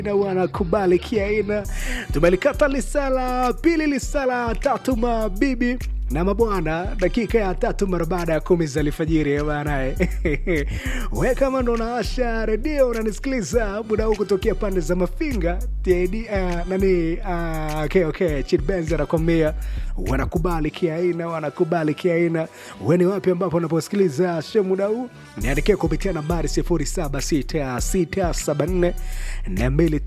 na wanakubali kiaina. Tumelikata lisala pili, lisala tatu, mabibi na mabwana, dakika ya tatu mara baada ya kumi za alfajiri bana. We kama ndo naasha redio unanisikiliza muda huu kutokea pande za Mafinga TD, uh, nani uh, okay, okay. Chid Benz anakwambia wanakubali kiaina, wanakubali kiaina. We ni wapi ambapo unaposikiliza show muda huu? Niandikia kupitia nambari 076674 na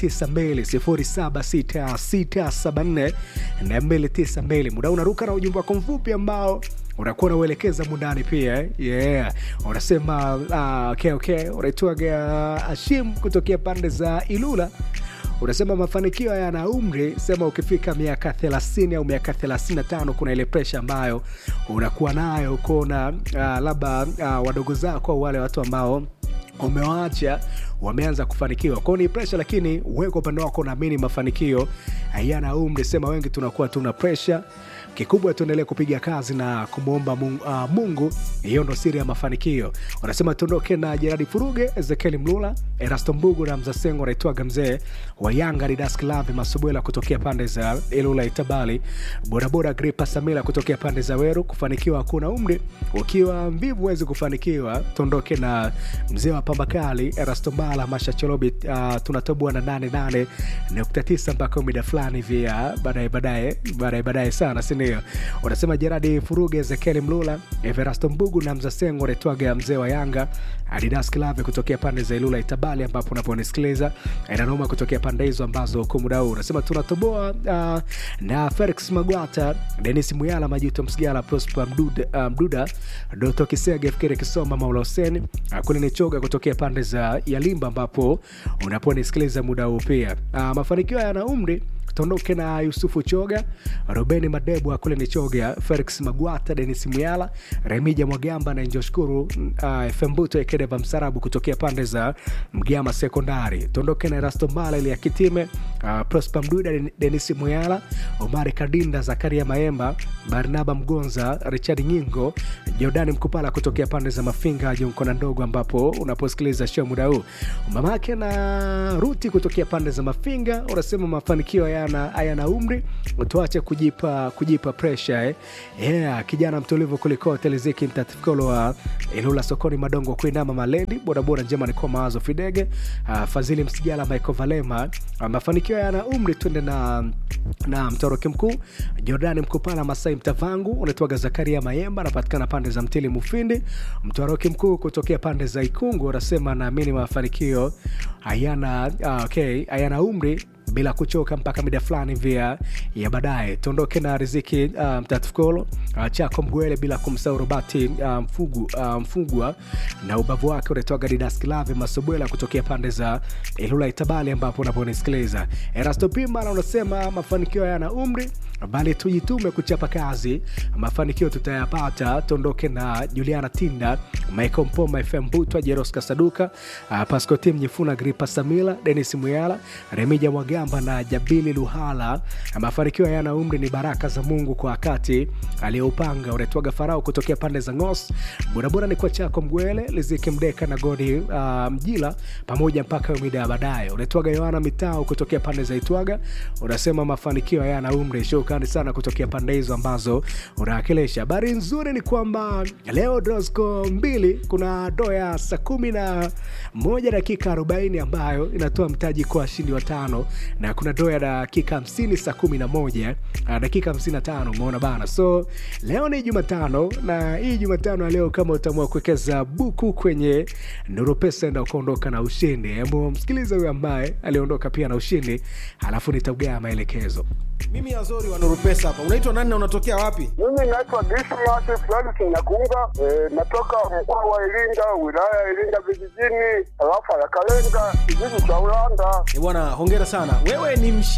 292 076674 muda huu unaruka na ujumbe wako mfupi ambao unakuwa unauelekeza mundani pia eh? yeah. unasema uh, okay, okay. unaitwaga Ashim kutokea pande za Ilula unasema mafanikio yana umri sema ukifika miaka 30 au miaka 35 kuna ile presha ambayo unakuwa nayo kuona uh, labda uh, wadogo zako au wale watu ambao umewaacha wameanza kufanikiwa kwao ni presha lakini wewe kwa upande wako unaamini mafanikio hayana umri sema wengi tunakuwa tuna presha kikubwa tuendelee kupiga kazi na kumwomba mungu, uh, mungu hiyo ndo siri ya mafanikio wanasema tuondoke na jeradi furuge ezekieli mlula erasto mbugu na mzasengo anaitwaga mzee wa yanga didasklavi masubwela kutokea pande za ilula itabali bodaboda gripa samila kutokea pande za weru kufanikiwa hakuna umri ukiwa mvivu huwezi kufanikiwa tuondoke na mzee wa pambakali erasto mbala masha cholobi uh, tunatoboa na 88.9 mpaka mida fulani vya baadaye baadaye baadaye baadaye sana sindio unasema jeradi furuge ezekieli mlula everasto mbugu na mzasengo anaitwaga mzee wa yanga adidas klave kutokea pande za ilula itabali ambapo unaponisikiliza inanoma kutokea pande hizo ambazo huko muda huu unasema tunatoboa uh, na felix magwata denis muyala majuto msigala prosper mduda, uh, mduda doto kisege fikiri kisoma maula huseni uh, kule ni choga kutokea pande za yalimba ambapo unaponisikiliza muda huu pia uh, mafanikio yana umri tuondoke na yusufu choga robeni madebwa kule ni choga felix magwata denis muyala remija mwagamba na njoshukuru uh, fembuto ekedeva msarabu kutokea pande za mgama sekondari tuondoke na erasto mbala ili ya kitime uh, prosper mduda denis muyala omari kadinda zakaria maemba barnaba mgonza richard nyingo jordani mkupala kutokea pande za mafinga junkona ndogo ambapo unaposikiliza show muda huu mamake na ruti kutokea pande za mafinga unasema mafanikio hayana hayana umri tuache kujipa kujipa presha eh. yeah, kijana mtulivu kuliko teleziki mtatifikolo wa ilula sokoni madongo kuinama malendi bodaboda njema nikuwa mawazo fidege uh, fadhili msijala michael valema uh, mafanikio yana umri twende na na mtoroki mkuu jordani mkupala masai mtavangu unaitwaga zakaria mayemba anapatikana pande za mtili mufindi mtoroki mkuu kutokea pande za ikungu unasema naamini mafanikio hayana uh, okay, hayana umri bila kuchoka mpaka mida fulani vya ya baadaye tuondoke na riziki uh, mtatukolo uh, chako mgwele bila kumsahau robati uh, mfugu, uh, mfugwa na ubavu wake unatoka didaskilave masobwela kutokea pande za ilula itabali ambapo unaponisikiliza erasto pimana unasema mafanikio yana umri bali tujitume kuchapa kazi mafanikio tutayapata tuondoke na juliana tinda michael mpoma fm butwa jeros kasaduka uh, pasco tim nyifuna gripa samila denis muyala remija mwagamba na jabili luhala mafanikio yana umri ni baraka za mungu kwa wakati aliyoupanga unaitwaga farao kutokea pande za ngos burabura ni kwa chako mgwele liziki mdeka na godi uh, mjila pamoja mpaka mida ya baadaye unaitwaga yohana mitao kutokea pande za itwaga unasema mafanikio hayana umri shukrani sana kutokea pande hizo ambazo unawakilisha habari nzuri ni kwamba leo drosco mbili kuna doya saa kumi na moja dakika 40 ambayo inatoa mtaji kwa washindi watano na kuna doya dakika 50 saa 11 dakika 55 umeona bana so leo ni jumatano na hii jumatano ya leo kama utaamua kuwekeza buku kwenye nuru pesa enda ukaondoka na ushindi hebu msikiliza huyo ambaye aliondoka pia na ushindi alafu nitaugaa maelekezo mimi azori wa nuru pesa hapa unaitwa nani na unatokea wapi Mimi naitwa Dismas Francis Nyakunga, e, natoka mkoa wa Iringa, wilaya ya Iringa vijijini, tarafa ya Kalenga, kijiji cha Ulanda. Eh, bwana hongera sana wewe ni mshi